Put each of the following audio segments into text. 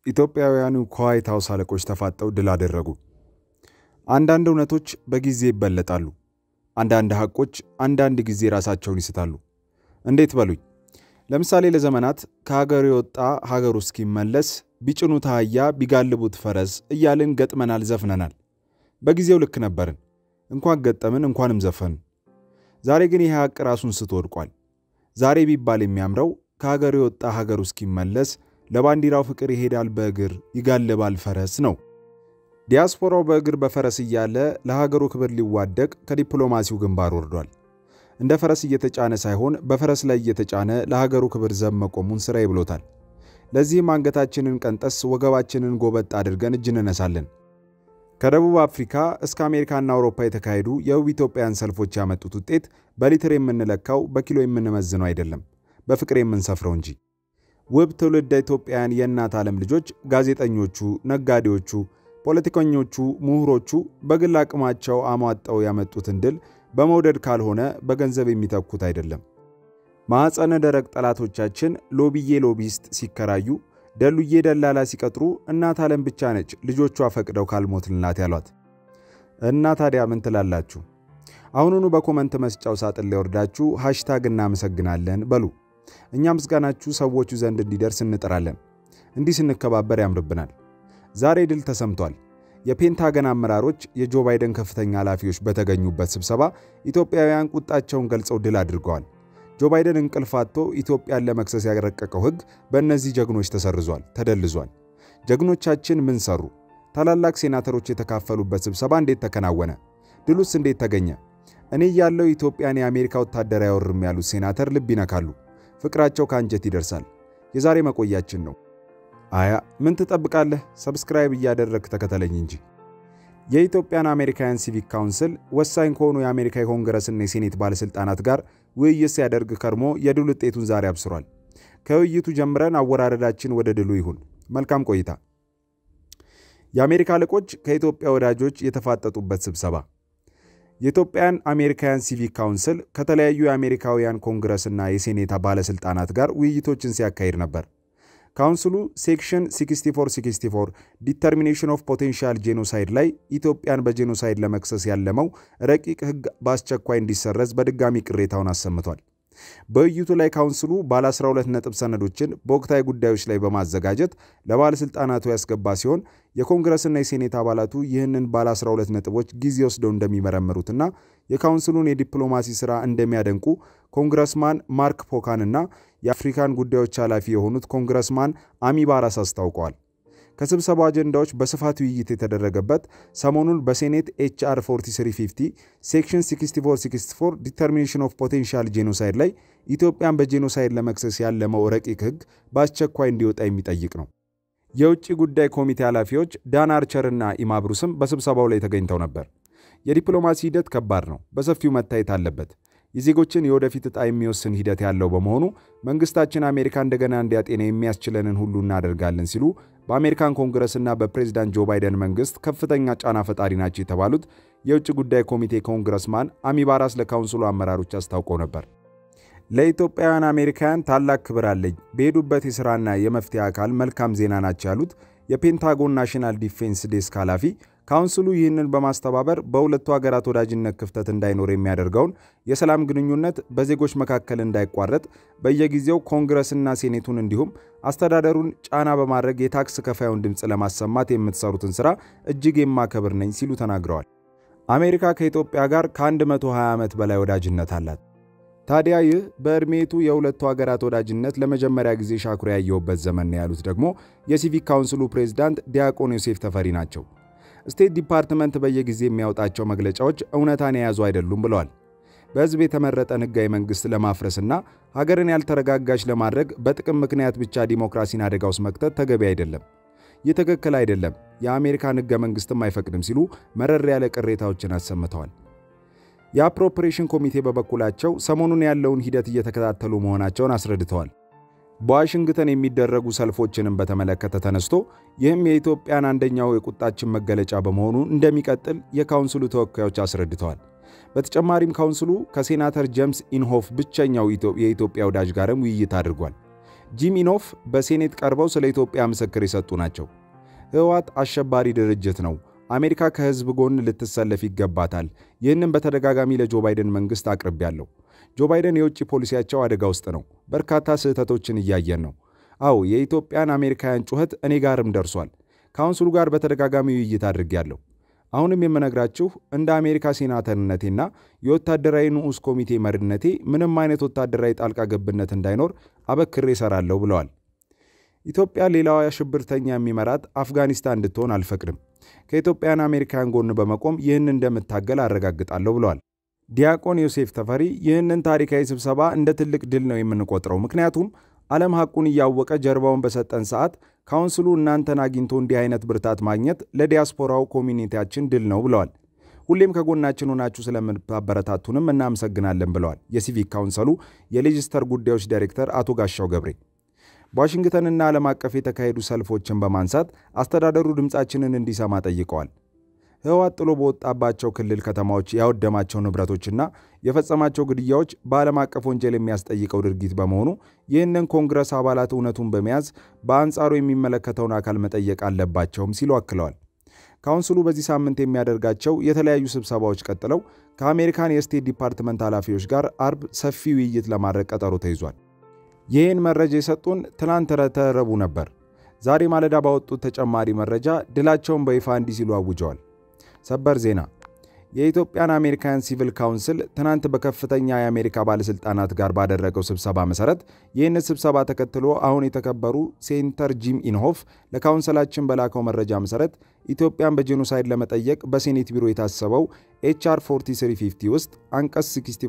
ኢትዮጵያውያኑ ከዋይት ሀውስ አለቆች ተፋጠው ድል አደረጉ። አንዳንድ እውነቶች በጊዜ ይበለጣሉ። አንዳንድ ሐቆች አንዳንድ ጊዜ ራሳቸውን ይስታሉ። እንዴት በሉኝ። ለምሳሌ ለዘመናት ከሀገር የወጣ ሀገሩ እስኪመለስ ቢጭኑት አህያ ቢጋልቡት ፈረስ እያልን ገጥመናል፣ ዘፍነናል። በጊዜው ልክ ነበርን። እንኳን ገጠምን እንኳንም ዘፈን። ዛሬ ግን ይህ ሐቅ ራሱን ስቶ ወድቋል። ዛሬ ቢባል የሚያምረው ከሀገር የወጣ ሀገሩ እስኪመለስ ለባንዲራው ፍቅር ይሄዳል በእግር ይጋልባል ፈረስ ነው። ዲያስፖራው በእግር በፈረስ እያለ ለሀገሩ ክብር ሊዋደቅ ከዲፕሎማሲው ግንባር ወርዷል። እንደ ፈረስ እየተጫነ ሳይሆን በፈረስ ላይ እየተጫነ ለሀገሩ ክብር ዘብ መቆሙን ሥራዬ ብሎታል። ለዚህም አንገታችንን ቀንጠስ ወገባችንን ጎበጥ አድርገን እጅ እንነሳለን። ከደቡብ አፍሪካ እስከ አሜሪካና አውሮፓ የተካሄዱ የውብ ኢትዮጵያን ሰልፎች ያመጡት ውጤት በሊትር የምንለካው በኪሎ የምንመዝነው አይደለም፣ በፍቅር የምንሰፍረው እንጂ። ውብ ትውልደ ኢትዮጵያውያን የእናት ዓለም ልጆች ጋዜጠኞቹ፣ ነጋዴዎቹ፣ ፖለቲከኞቹ፣ ምሁሮቹ በግል አቅማቸው አሟጠው ያመጡትን ድል በመውደድ ካልሆነ በገንዘብ የሚተኩት አይደለም። ማዕፀነ ደረቅ ጠላቶቻችን ሎቢዬ ሎቢስት ሲከራዩ ደሉዬ ደላላ ሲቀጥሩ እናት ዓለም ብቻ ነች ልጆቿ ፈቅደው ካልሞትልናት ያሏት። እና ታዲያ ምን ትላላችሁ? አሁኑኑ በኮመንት መስጫው ሳጥን ላይ ወርዳችሁ ሃሽታግ እናመሰግናለን በሉ። እኛ ምስጋናችሁ ሰዎቹ ዘንድ እንዲደርስ እንጥራለን። እንዲህ ስንከባበር ያምርብናል። ዛሬ ድል ተሰምቷል። የፔንታገን አመራሮች የጆ ባይደን ከፍተኛ ኃላፊዎች በተገኙበት ስብሰባ ኢትዮጵያውያን ቁጣቸውን ገልጸው ድል አድርገዋል። ጆ ባይደን እንቅልፍ አጥቶ ኢትዮጵያን ለመክሰስ ያረቀቀው ሕግ በእነዚህ ጀግኖች ተሰርዟል፣ ተደልዟል። ጀግኖቻችን ምን ሰሩ? ታላላቅ ሴናተሮች የተካፈሉበት ስብሰባ እንዴት ተከናወነ? ድሉስ እንዴት ተገኘ? እኔ ያለው ኢትዮጵያን የአሜሪካ ወታደር አይወርም ያሉት ሴናተር ልብ ይነካሉ። ፍቅራቸው ከአንጀት ይደርሳል። የዛሬ መቆያችን ነው። አያ ምን ትጠብቃለህ? ሰብስክራይብ እያደረግ ተከተለኝ እንጂ። የኢትዮጵያን አሜሪካውያን ሲቪክ ካውንስል ወሳኝ ከሆኑ የአሜሪካ የኮንግረስና የሴኔት ባለሥልጣናት ጋር ውይይት ሲያደርግ ከርሞ የድል ውጤቱን ዛሬ አብስሯል። ከውይይቱ ጀምረን አወራረዳችን ወደ ድሉ ይሁን። መልካም ቆይታ። የአሜሪካ አለቆች ከኢትዮጵያ ወዳጆች የተፋጠጡበት ስብሰባ። የኢትዮጵያን አሜሪካውያን ሲቪክ ካውንስል ከተለያዩ የአሜሪካውያን ኮንግረስና የሴኔት ባለሥልጣናት ጋር ውይይቶችን ሲያካሂድ ነበር። ካውንስሉ ሴክሽን 6464 ዲተርሚኔሽን ኦፍ ፖቴንሻል ጄኖሳይድ ላይ ኢትዮጵያን በጄኖሳይድ ለመክሰስ ያለመው ረቂቅ ሕግ በአስቸኳይ እንዲሰረዝ በድጋሚ ቅሬታውን አሰምቷል። በውይይቱ ላይ ካውንስሉ ባለ 12 ነጥብ ሰነዶችን በወቅታዊ ጉዳዮች ላይ በማዘጋጀት ለባለሥልጣናቱ ያስገባ ሲሆን የኮንግረስና የሴኔት አባላቱ ይህንን ባለ 12 ነጥቦች ጊዜ ወስደው እንደሚመረምሩትና የካውንስሉን የዲፕሎማሲ ሥራ እንደሚያደንቁ ኮንግረስማን ማርክ ፖካን እና የአፍሪካን ጉዳዮች ኃላፊ የሆኑት ኮንግረስማን አሚ ባራስ አስታውቀዋል። ከስብሰባው አጀንዳዎች በስፋት ውይይት የተደረገበት ሰሞኑን በሴኔት ኤችአር 4350 ሴክሽን 6464 ዲተርሚኔሽን ኦፍ ፖቴንሻል ጄኖሳይድ ላይ ኢትዮጵያን በጄኖሳይድ ለመክሰስ ያለመው ረቂቅ ሕግ በአስቸኳይ እንዲወጣ የሚጠይቅ ነው። የውጭ ጉዳይ ኮሚቴ ኃላፊዎች ዳን አርቸር እና ኢማብሩስም በስብሰባው ላይ ተገኝተው ነበር። የዲፕሎማሲ ሂደት ከባድ ነው፣ በሰፊው መታየት አለበት። የዜጎችን የወደፊት ዕጣ የሚወስን ሂደት ያለው በመሆኑ መንግስታችን አሜሪካ እንደገና እንዲያጤና የሚያስችለንን ሁሉ እናደርጋለን ሲሉ በአሜሪካን ኮንግረስና በፕሬዚዳንት ጆ ባይደን መንግስት ከፍተኛ ጫና ፈጣሪ ናቸው የተባሉት የውጭ ጉዳይ ኮሚቴ ኮንግረስማን አሚ ባራስ ለካውንስሉ አመራሮች አስታውቀው ነበር። ለኢትዮጵያውያን አሜሪካውያን ታላቅ ክብር አለኝ፣ በሄዱበት የሥራና የመፍትሄ አካል መልካም ዜና ናቸው ያሉት የፔንታጎን ናሽናል ዲፌንስ ዴስክ ኃላፊ ካውንስሉ ይህንን በማስተባበር በሁለቱ ሀገራት ወዳጅነት ክፍተት እንዳይኖር የሚያደርገውን የሰላም ግንኙነት በዜጎች መካከል እንዳይቋረጥ በየጊዜው ኮንግረስና ሴኔቱን እንዲሁም አስተዳደሩን ጫና በማድረግ የታክስ ከፋዩን ድምፅ ለማሰማት የምትሰሩትን ሥራ እጅግ የማከብር ነኝ ሲሉ ተናግረዋል። አሜሪካ ከኢትዮጵያ ጋር ከ120 ዓመት በላይ ወዳጅነት አላት። ታዲያ ይህ በዕድሜቱ የሁለቱ ሀገራት ወዳጅነት ለመጀመሪያ ጊዜ ሻኩራ ያየሁበት ዘመን ነው ያሉት ደግሞ የሲቪክ ካውንስሉ ፕሬዝዳንት ዲያቆን ዮሴፍ ተፈሪ ናቸው። ስቴት ዲፓርትመንት በየጊዜ የሚያወጣቸው መግለጫዎች እውነታን የያዙ አይደሉም ብለዋል። በሕዝብ የተመረጠን ሕጋዊ መንግሥት ለማፍረስና ሀገርን ያልተረጋጋች ለማድረግ በጥቅም ምክንያት ብቻ ዲሞክራሲን አደጋ ውስጥ መክተት ተገቢ አይደለም። ይህ ትክክል አይደለም፣ የአሜሪካን ሕገ መንግሥትም አይፈቅድም ሲሉ መረር ያለ ቅሬታዎችን አሰምተዋል። የአፕሮፕሬሽን ኮሚቴ በበኩላቸው ሰሞኑን ያለውን ሂደት እየተከታተሉ መሆናቸውን አስረድተዋል። በዋሽንግተን የሚደረጉ ሰልፎችንም በተመለከተ ተነስቶ ይህም የኢትዮጵያን አንደኛው የቁጣችን መገለጫ በመሆኑ እንደሚቀጥል የካውንስሉ ተወካዮች አስረድተዋል። በተጨማሪም ካውንስሉ ከሴናተር ጄምስ ኢንሆፍ ብቸኛው የኢትዮጵያ ወዳጅ ጋርም ውይይት አድርጓል። ጂም ኢኖፍ በሴኔት ቀርበው ስለ ኢትዮጵያ ምስክር የሰጡ ናቸው። ህወሓት አሸባሪ ድርጅት ነው፣ አሜሪካ ከህዝብ ጎን ልትሰለፍ ይገባታል። ይህንም በተደጋጋሚ ለጆ ባይደን መንግሥት አቅርቤያለሁ። ጆ ባይደን የውጭ ፖሊሲያቸው አደጋ ውስጥ ነው። በርካታ ስህተቶችን እያየን ነው። አዎ የኢትዮጵያን አሜሪካውያን ጩኸት እኔ ጋርም ደርሷል። ካውንስሉ ጋር በተደጋጋሚ ውይይት አድርጌያለሁ። አሁንም የምነግራችሁ እንደ አሜሪካ ሴናተርነቴና የወታደራዊ ንዑስ ኮሚቴ መሪነቴ ምንም አይነት ወታደራዊ ጣልቃ ገብነት እንዳይኖር አበክሬ እሰራለሁ ብለዋል። ኢትዮጵያ ሌላዋ ሽብርተኛ የሚመራት አፍጋኒስታን እንድትሆን አልፈቅድም። ከኢትዮጵያን አሜሪካውያን ጎን በመቆም ይህን እንደምታገል አረጋግጣለሁ ብለዋል። ዲያቆን ዮሴፍ ተፈሪ ይህንን ታሪካዊ ስብሰባ እንደ ትልቅ ድል ነው የምንቆጥረው፣ ምክንያቱም ዓለም ሐቁን እያወቀ ጀርባውን በሰጠን ሰዓት ካውንስሉ እናንተን አግኝቶ እንዲህ አይነት ብርታት ማግኘት ለዲያስፖራው ኮሚኒቲያችን ድል ነው ብለዋል። ሁሌም ከጎናችን ሆናችሁ ስለምታበረታቱንም እናመሰግናለን ብለዋል የሲቪክ ካውንሰሉ የሌጅስተር ጉዳዮች ዳይሬክተር አቶ ጋሻው ገብሬ። በዋሽንግተንና ዓለም አቀፍ የተካሄዱ ሰልፎችን በማንሳት አስተዳደሩ ድምፃችንን እንዲሰማ ጠይቀዋል። ህወሓት ጥሎ በወጣባቸው ክልል ከተማዎች ያወደማቸው ንብረቶችና የፈጸማቸው ግድያዎች በዓለም አቀፍ ወንጀል የሚያስጠይቀው ድርጊት በመሆኑ ይህንን ኮንግረስ አባላት እውነቱን በመያዝ በአንጻሩ የሚመለከተውን አካል መጠየቅ አለባቸውም ሲሉ አክለዋል። ካውንስሉ በዚህ ሳምንት የሚያደርጋቸው የተለያዩ ስብሰባዎች ቀጥለው ከአሜሪካን የስቴት ዲፓርትመንት ኃላፊዎች ጋር አርብ ሰፊ ውይይት ለማድረግ ቀጠሮ ተይዟል። ይህን መረጃ የሰጡን ትናንት ረቡዕ ነበር። ዛሬ ማለዳ ባወጡት ተጨማሪ መረጃ ድላቸውን በይፋ እንዲህ ሲሉ አውጀዋል። ሰበር ዜና የኢትዮጵያን አሜሪካን ሲቪል ካውንስል ትናንት በከፍተኛ የአሜሪካ ባለሥልጣናት ጋር ባደረገው ስብሰባ መሠረት ይህንን ስብሰባ ተከትሎ አሁን የተከበሩ ሴንተር ጂም ኢንሆፍ ለካውንስላችን በላከው መረጃ መሠረት ኢትዮጵያን በጄኖሳይድ ለመጠየቅ በሴኔት ቢሮ የታሰበው ኤችአር 4350 ውስጥ አንቀጽ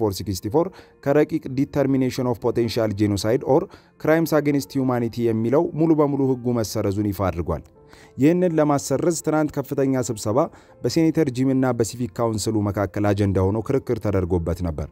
6464 ከረቂቅ ዲተርሚኔሽን ኦፍ ፖቴንሻል ጄኖሳይድ ኦር ክራይምስ አጌንስት ሁማኒቲ የሚለው ሙሉ በሙሉ ሕጉ መሰረዙን ይፋ አድርጓል። ይህንን ለማሰረዝ ትናንት ከፍተኛ ስብሰባ በሴኔተር ጂምና በሲቪክ ካውንስሉ መካከል አጀንዳ ሆኖ ክርክር ተደርጎበት ነበር።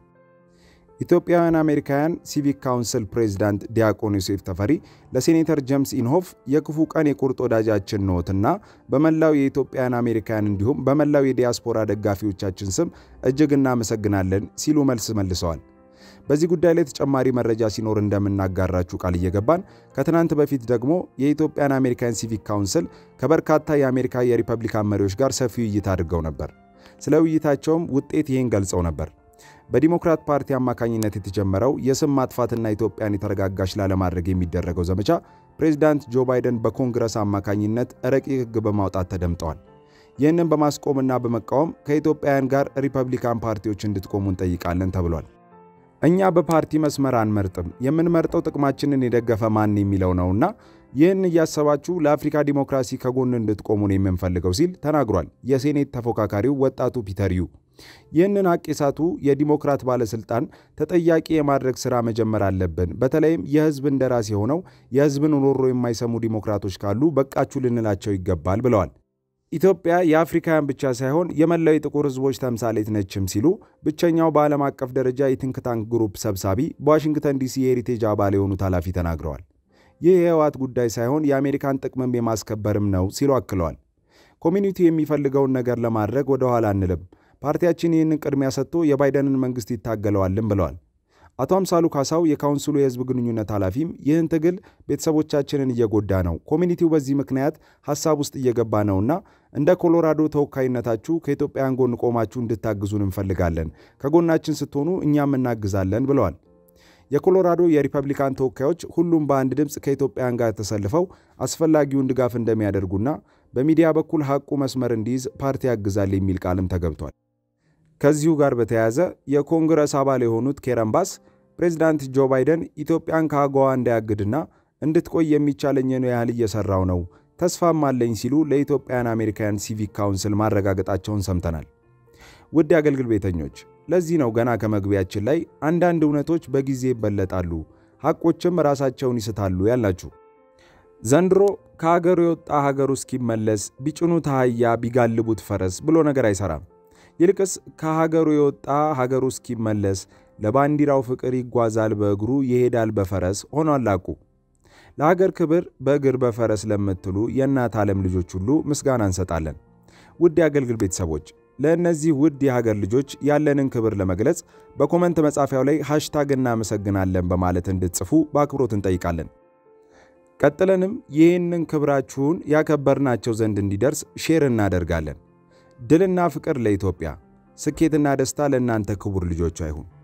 ኢትዮጵያውያን አሜሪካውያን ሲቪክ ካውንስል ፕሬዚዳንት ዲያቆን ዮሴፍ ተፈሪ ለሴኔተር ጀምስ ኢንሆፍ የክፉ ቀን የቁርጥ ወዳጃችን ነዎትና በመላው የኢትዮጵያውያን አሜሪካውያን እንዲሁም በመላው የዲያስፖራ ደጋፊዎቻችን ስም እጅግ እናመሰግናለን ሲሉ መልስ መልሰዋል። በዚህ ጉዳይ ላይ ተጨማሪ መረጃ ሲኖር እንደምናጋራችሁ ቃል እየገባን ከትናንት በፊት ደግሞ የኢትዮጵያን አሜሪካን ሲቪክ ካውንስል ከበርካታ የአሜሪካ የሪፐብሊካን መሪዎች ጋር ሰፊ ውይይት አድርገው ነበር። ስለ ውይይታቸውም ውጤት ይህን ገልጸው ነበር። በዲሞክራት ፓርቲ አማካኝነት የተጀመረው የስም ማጥፋትና ኢትዮጵያን የተረጋጋች ላለማድረግ የሚደረገው ዘመቻ ፕሬዚዳንት ጆ ባይደን በኮንግረስ አማካኝነት ረቂቅ ሕግ በማውጣት ተደምጠዋል። ይህንን በማስቆምና በመቃወም ከኢትዮጵያውያን ጋር ሪፐብሊካን ፓርቲዎች እንድትቆሙ እንጠይቃለን ተብሏል። እኛ በፓርቲ መስመር አንመርጥም፣ የምንመርጠው ጥቅማችንን የደገፈ ማን የሚለው ነውና ይህን እያሰባችሁ ለአፍሪካ ዲሞክራሲ ከጎን እንድትቆሙ ነው የምንፈልገው ሲል ተናግሯል። የሴኔት ተፎካካሪው ወጣቱ ፒተር ዩ ይህንን ሀቅ የሳቱ የዲሞክራት ባለሥልጣን ተጠያቂ የማድረግ ሥራ መጀመር አለብን። በተለይም የሕዝብ እንደራሴ ሆነው የሕዝብን ሮሮ የማይሰሙ ዲሞክራቶች ካሉ በቃችሁ ልንላቸው ይገባል ብለዋል። ኢትዮጵያ የአፍሪካውያን ብቻ ሳይሆን የመላው የጥቁር ሕዝቦች ተምሳሌት ነችም ሲሉ ብቸኛው በዓለም አቀፍ ደረጃ የቲንክ ታንክ ግሩፕ ሰብሳቢ በዋሽንግተን ዲሲ የሄሪቴጅ አባል የሆኑት ኃላፊ ተናግረዋል። ይህ የህወሓት ጉዳይ ሳይሆን የአሜሪካን ጥቅምም የማስከበርም ነው ሲሉ አክለዋል። ኮሚኒቲው የሚፈልገውን ነገር ለማድረግ ወደ ኋላ አንልም። ፓርቲያችን ይህንን ቅድሚያ ሰጥቶ የባይደንን መንግሥት ይታገለዋልም ብለዋል። አቶ አምሳሉ ካሳው የካውንስሉ የህዝብ ግንኙነት ኃላፊም ይህን ትግል ቤተሰቦቻችንን እየጎዳ ነው፣ ኮሚኒቲው በዚህ ምክንያት ሀሳብ ውስጥ እየገባ ነውና እንደ ኮሎራዶ ተወካይነታችሁ ከኢትዮጵያውያን ጎን ቆማችሁ እንድታግዙን እንፈልጋለን። ከጎናችን ስትሆኑ እኛም እናግዛለን ብለዋል። የኮሎራዶ የሪፐብሊካን ተወካዮች ሁሉም በአንድ ድምፅ ከኢትዮጵያውያን ጋር ተሰልፈው አስፈላጊውን ድጋፍ እንደሚያደርጉና በሚዲያ በኩል ሐቁ መስመር እንዲይዝ ፓርቲ ያግዛል የሚል ቃልም ተገብቷል። ከዚሁ ጋር በተያያዘ የኮንግረስ አባል የሆኑት ኬረን ባስ ፕሬዚዳንት ጆ ባይደን ኢትዮጵያን ከአገዋ እንዳያግድና እንድትቆይ የሚቻለኝን ያህል እየሰራው ነው፣ ተስፋም አለኝ ሲሉ ለኢትዮጵያን አሜሪካውያን ሲቪክ ካውንስል ማረጋገጣቸውን ሰምተናል። ውድ የአገልግል ቤተኞች፣ ለዚህ ነው ገና ከመግቢያችን ላይ አንዳንድ እውነቶች በጊዜ ይበለጣሉ፣ ሐቆችም ራሳቸውን ይስታሉ ያላችሁ። ዘንድሮ ከሀገሩ የወጣ ሀገሩ እስኪመለስ ቢጭኑት አህያ ቢጋልቡት ፈረስ ብሎ ነገር አይሰራም። ይልቅስ ከሀገሩ የወጣ ሀገሩ እስኪመለስ ለባንዲራው ፍቅር ይጓዛል በእግሩ ይሄዳል በፈረስ ሆኗል አቁ። ለሀገር ክብር በእግር በፈረስ ለምትሉ የእናት ዓለም ልጆች ሁሉ ምስጋና እንሰጣለን። ውድ የአገልግል ቤተሰቦች ለእነዚህ ውድ የሀገር ልጆች ያለንን ክብር ለመግለጽ በኮመንት መጻፊያው ላይ ሃሽታግ እናመሰግናለን በማለት እንድትጽፉ በአክብሮት እንጠይቃለን። ቀጥለንም ይህንን ክብራችሁን ያከበርናቸው ዘንድ እንዲደርስ ሼር እናደርጋለን። ድልና ፍቅር ለኢትዮጵያ፣ ስኬትና ደስታ ለእናንተ ክቡር ልጆቿ ይሁን።